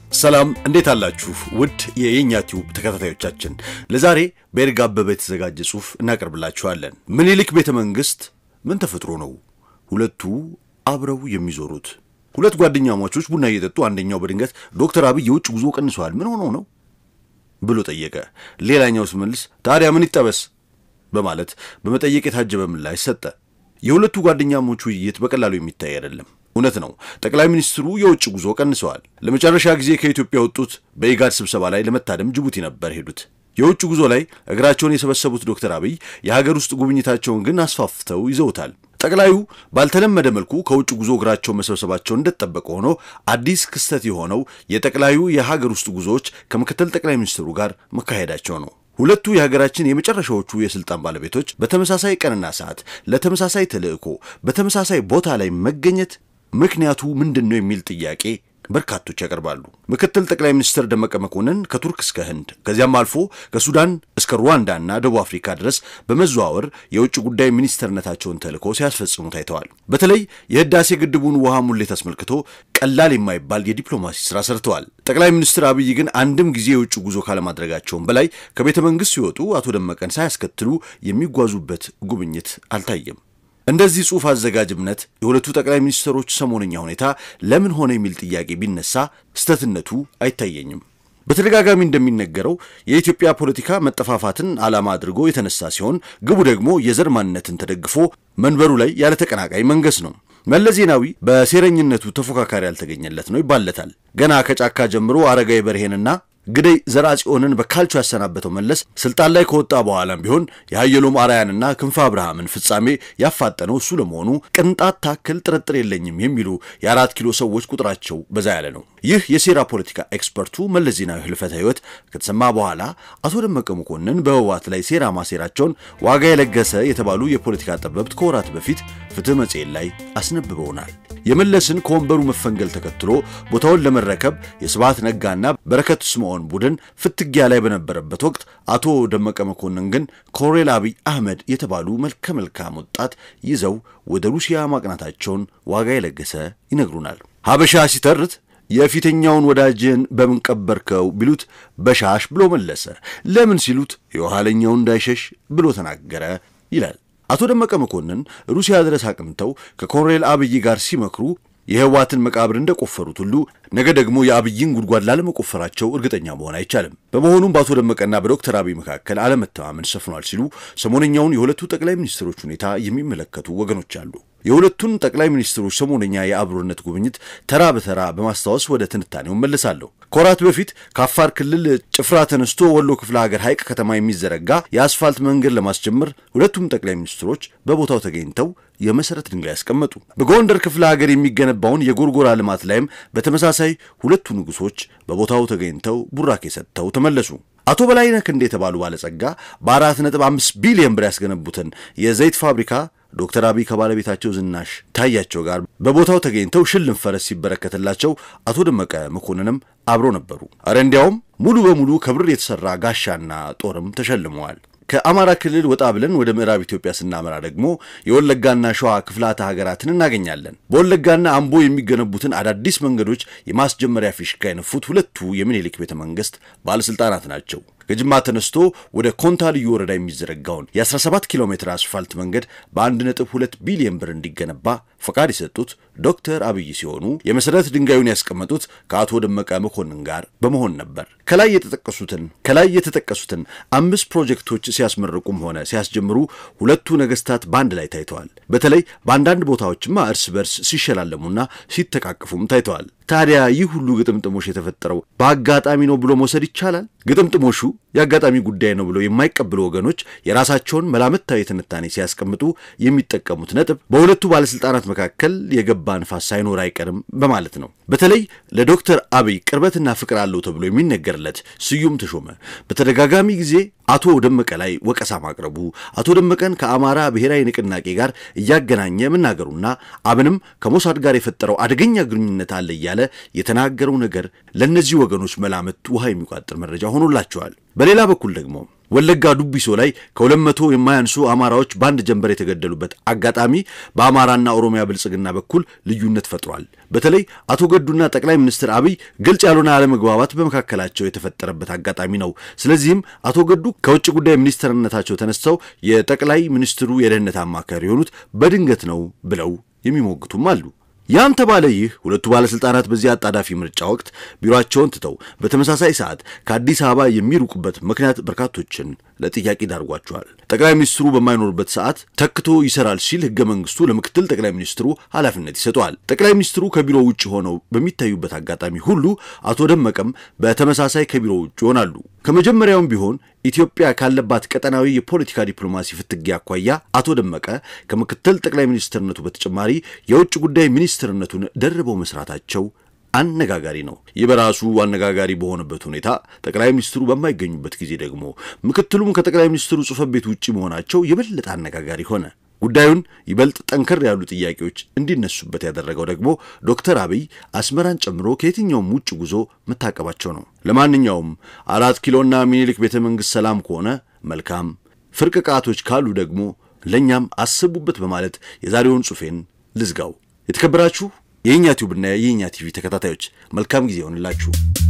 ሰላም እንዴት አላችሁ? ውድ የየኛ ቲዩብ ተከታታዮቻችን ለዛሬ በኤርጋ አበበ የተዘጋጀ ጽሑፍ እናቀርብላችኋለን። ምኒልክ ቤተ መንግሥት ምን ተፈጥሮ ነው ሁለቱ አብረው የሚዞሩት? ሁለት ጓደኛሞቾች ቡና እየጠጡ አንደኛው በድንገት ዶክተር አብይ የውጭ ጉዞ ቀንሰዋል፣ ምን ሆነው ነው ብሎ ጠየቀ። ሌላኛው ሲመልስ ታዲያ ምን ይጠበስ በማለት በመጠየቅ የታጀበ ምላሽ ሰጠ። የሁለቱ ጓደኛሞች ውይይት በቀላሉ የሚታይ አይደለም። እውነት ነው፣ ጠቅላይ ሚኒስትሩ የውጭ ጉዞ ቀንሰዋል። ለመጨረሻ ጊዜ ከኢትዮጵያ የወጡት በኢጋድ ስብሰባ ላይ ለመታደም ጅቡቲ ነበር ሄዱት። የውጭ ጉዞ ላይ እግራቸውን የሰበሰቡት ዶክተር አብይ የሀገር ውስጥ ጉብኝታቸውን ግን አስፋፍተው ይዘውታል። ጠቅላዩ ባልተለመደ መልኩ ከውጭ ጉዞ እግራቸውን መሰብሰባቸው እንደተጠበቀ ሆኖ አዲስ ክስተት የሆነው የጠቅላዩ የሀገር ውስጥ ጉዞዎች ከምክትል ጠቅላይ ሚኒስትሩ ጋር መካሄዳቸው ነው። ሁለቱ የሀገራችን የመጨረሻዎቹ የስልጣን ባለቤቶች በተመሳሳይ ቀንና ሰዓት ለተመሳሳይ ተልዕኮ በተመሳሳይ ቦታ ላይ መገኘት ምክንያቱ ምንድን ነው የሚል ጥያቄ በርካቶች ያቀርባሉ። ምክትል ጠቅላይ ሚኒስትር ደመቀ መኮንን ከቱርክ እስከ ህንድ ከዚያም አልፎ ከሱዳን እስከ ሩዋንዳና ደቡብ አፍሪካ ድረስ በመዘዋወር የውጭ ጉዳይ ሚኒስትርነታቸውን ተልዕኮ ሲያስፈጽሙ ታይተዋል። በተለይ የህዳሴ ግድቡን ውሃ ሙሌት አስመልክቶ ቀላል የማይባል የዲፕሎማሲ ስራ ሰርተዋል። ጠቅላይ ሚኒስትር አብይ ግን አንድም ጊዜ የውጭ ጉዞ ካለማድረጋቸውም በላይ ከቤተ መንግስት ሲወጡ አቶ ደመቀን ሳያስከትሉ የሚጓዙበት ጉብኝት አልታየም። እንደዚህ ጽሑፍ አዘጋጅ እምነት የሁለቱ ጠቅላይ ሚኒስትሮች ሰሞነኛ ሁኔታ ለምን ሆነ የሚል ጥያቄ ቢነሳ ስተትነቱ አይታየኝም። በተደጋጋሚ እንደሚነገረው የኢትዮጵያ ፖለቲካ መጠፋፋትን ዓላማ አድርጎ የተነሳ ሲሆን ግቡ ደግሞ የዘር ማንነትን ተደግፎ መንበሩ ላይ ያለ ተቀናቃይ መንገስ ነው። መለስ ዜናዊ በሴረኝነቱ ተፎካካሪ ያልተገኘለት ነው ይባለታል። ገና ከጫካ ጀምሮ አረጋዊ በርሄንና ግደይ ዘርአጽዮንን በካልቾ ያሰናበተው መለስ ስልጣን ላይ ከወጣ በኋላም ቢሆን የሀየሎም አርያንና ክንፈ አብርሃምን ፍጻሜ ያፋጠነው እሱ ለመሆኑ ቅንጣት ታክል ጥርጥር የለኝም የሚሉ የአራት ኪሎ ሰዎች ቁጥራቸው በዛ ያለ ነው። ይህ የሴራ ፖለቲካ ኤክስፐርቱ መለስ ዜናዊ ህልፈተ ህይወት ከተሰማ በኋላ አቶ ደመቀ መኮንን በህወሓት ላይ ሴራ ማሴራቸውን ዋጋ የለገሰ የተባሉ የፖለቲካ ጠበብት ከወራት በፊት ፍትህ መጽሔት ላይ አስነብበውናል። የመለስን ከወንበሩ መፈንገል ተከትሎ ቦታውን ለመረከብ የስብሃት ነጋና በረከት ስምዖን ቡድን ፍትጊያ ላይ በነበረበት ወቅት አቶ ደመቀ መኮንን ግን ኮሎኔል አብይ አህመድ የተባሉ መልከ መልካም ወጣት ይዘው ወደ ሩሲያ ማቅናታቸውን ዋጋ የለገሰ ይነግሩናል። ሀበሻ ሲተርት የፊተኛውን ወዳጅን በምን ቀበርከው ቢሉት በሻሽ ብሎ መለሰ። ለምን ሲሉት የኋለኛው እንዳይሸሽ ብሎ ተናገረ ይላል። አቶ ደመቀ መኮንን ሩሲያ ድረስ አቅንተው ከኮሎኔል አብይ ጋር ሲመክሩ የህወሓትን መቃብር እንደቆፈሩት ሁሉ ነገ ደግሞ የአብይን ጉድጓድ ላለመቆፈራቸው እርግጠኛ መሆን አይቻልም። በመሆኑም በአቶ ደመቀና በዶክተር አብይ መካከል አለመተማመን ሰፍኗል ሲሉ ሰሞነኛውን የሁለቱ ጠቅላይ ሚኒስትሮች ሁኔታ የሚመለከቱ ወገኖች አሉ። የሁለቱን ጠቅላይ ሚኒስትሮች ሰሞነኛ የአብሮነት ጉብኝት ተራ በተራ በማስታወስ ወደ ትንታኔው መለሳለሁ። ከወራት በፊት ከአፋር ክልል ጭፍራ ተነስቶ ወሎ ክፍለ ሀገር ሐይቅ ከተማ የሚዘረጋ የአስፋልት መንገድ ለማስጀመር ሁለቱም ጠቅላይ ሚኒስትሮች በቦታው ተገኝተው የመሰረት ድንጋይ ያስቀመጡ። በጎንደር ክፍለ ሀገር የሚገነባውን የጎርጎራ ልማት ላይም በተመሳሳይ ሁለቱ ንጉሶች በቦታው ተገኝተው ቡራኬ ሰጥተው ተመለሱ። አቶ በላይነህ ክንዴ የተባሉ ባለጸጋ በአራት ነጥብ አምስት ቢሊዮን ብር ያስገነቡትን የዘይት ፋብሪካ ዶክተር አብይ ከባለቤታቸው ዝናሽ ታያቸው ጋር በቦታው ተገኝተው ሽልም ፈረስ ሲበረከትላቸው አቶ ደመቀ መኮንንም አብረው ነበሩ። አረ እንዲያውም ሙሉ በሙሉ ከብር የተሰራ ጋሻና ጦርም ተሸልመዋል። ከአማራ ክልል ወጣ ብለን ወደ ምዕራብ ኢትዮጵያ ስናመራ ደግሞ የወለጋና ሸዋ ክፍላተ ሀገራትን እናገኛለን። በወለጋና አምቦ የሚገነቡትን አዳዲስ መንገዶች የማስጀመሪያ ፊሽካ የነፉት ሁለቱ የሚኒሊክ ቤተ መንግስት ባለሥልጣናት ናቸው። ከጅማ ተነስቶ ወደ ኮንታ ልዩ ወረዳ የሚዘረጋውን የ17 ኪሎ ሜትር አስፋልት መንገድ በ1.2 ቢሊዮን ብር እንዲገነባ ፈቃድ የሰጡት ዶክተር አብይ ሲሆኑ የመሰረት ድንጋዩን ያስቀመጡት ከአቶ ደመቀ መኮንን ጋር በመሆን ነበር። ከላይ የተጠቀሱትን ከላይ የተጠቀሱትን አምስት ፕሮጀክቶች ሲያስመርቁም ሆነ ሲያስጀምሩ ሁለቱ ነገስታት በአንድ ላይ ታይተዋል። በተለይ በአንዳንድ ቦታዎችማ እርስ በርስ ሲሸላለሙና ሲተቃቅፉም ታይተዋል። ታዲያ ይህ ሁሉ ግጥምጥሞሽ የተፈጠረው በአጋጣሚ ነው ብሎ መውሰድ ይቻላል? ግጥምጥሞሹ የአጋጣሚ ጉዳይ ነው ብሎ የማይቀበሉ ወገኖች የራሳቸውን መላምታዊ ትንታኔ ሲያስቀምጡ የሚጠቀሙት ነጥብ በሁለቱ ባለስልጣናት መካከል የገባ ንፋስ ሳይኖር አይቀርም በማለት ነው። በተለይ ለዶክተር አብይ ቅርበትና ፍቅር አለው ተብሎ የሚነገርለት ስዩም ተሾመ በተደጋጋሚ ጊዜ አቶ ደመቀ ላይ ወቀሳ ማቅረቡ አቶ ደመቀን ከአማራ ብሔራዊ ንቅናቄ ጋር እያገናኘ መናገሩና አብንም ከሞሳድ ጋር የፈጠረው አደገኛ ግንኙነት አለ እያለ የተናገረው ነገር ለእነዚህ ወገኖች መላምት ውሃ የሚቋጥር መረጃ ሆኖላቸዋል። በሌላ በኩል ደግሞ ወለጋ ዱቢሶ ላይ ከሁለት መቶ የማያንሱ አማራዎች በአንድ ጀንበር የተገደሉበት አጋጣሚ በአማራና ኦሮሚያ ብልጽግና በኩል ልዩነት ፈጥሯል። በተለይ አቶ ገዱና ጠቅላይ ሚኒስትር አብይ ግልጽ ያልሆነ አለመግባባት በመካከላቸው የተፈጠረበት አጋጣሚ ነው። ስለዚህም አቶ ገዱ ከውጭ ጉዳይ ሚኒስትርነታቸው ተነስተው የጠቅላይ ሚኒስትሩ የደህንነት አማካሪ የሆኑት በድንገት ነው ብለው የሚሞግቱም አሉ። ያም ተባለ ይህ ሁለቱ ባለስልጣናት በዚህ አጣዳፊ ምርጫ ወቅት ቢሮአቸውን ትተው በተመሳሳይ ሰዓት ከአዲስ አበባ የሚሩቁበት ምክንያት በርካቶችን ለጥያቄ ዳርጓቸዋል። ጠቅላይ ሚኒስትሩ በማይኖሩበት ሰዓት ተክቶ ይሰራል ሲል ህገ መንግስቱ ለምክትል ጠቅላይ ሚኒስትሩ ኃላፊነት ይሰጠዋል። ጠቅላይ ሚኒስትሩ ከቢሮ ውጭ ሆነው በሚታዩበት አጋጣሚ ሁሉ አቶ ደመቀም በተመሳሳይ ከቢሮ ውጭ ይሆናሉ። ከመጀመሪያውም ቢሆን ኢትዮጵያ ካለባት ቀጠናዊ የፖለቲካ ዲፕሎማሲ ፍትጊያ አኳያ አቶ ደመቀ ከምክትል ጠቅላይ ሚኒስትርነቱ በተጨማሪ የውጭ ጉዳይ ሚኒስትርነቱን ደርበው መስራታቸው አነጋጋሪ ነው። ይህ በራሱ አነጋጋሪ በሆነበት ሁኔታ ጠቅላይ ሚኒስትሩ በማይገኙበት ጊዜ ደግሞ ምክትሉም ከጠቅላይ ሚኒስትሩ ጽሕፈት ቤት ውጭ መሆናቸው የበለጠ አነጋጋሪ ሆነ። ጉዳዩን ይበልጥ ጠንከር ያሉ ጥያቄዎች እንዲነሱበት ያደረገው ደግሞ ዶክተር አብይ አስመራን ጨምሮ ከየትኛውም ውጭ ጉዞ መታቀባቸው ነው። ለማንኛውም አራት ኪሎና ሚኒሊክ ቤተ መንግሥት ሰላም ከሆነ መልካም፣ ፍርቅቃቶች ካሉ ደግሞ ለእኛም አስቡበት በማለት የዛሬውን ጽሑፌን ልዝጋው። የተከበራችሁ የእኛ ቲዩብና የእኛ ቲቪ ተከታታዮች መልካም ጊዜ ይሆንላችሁ።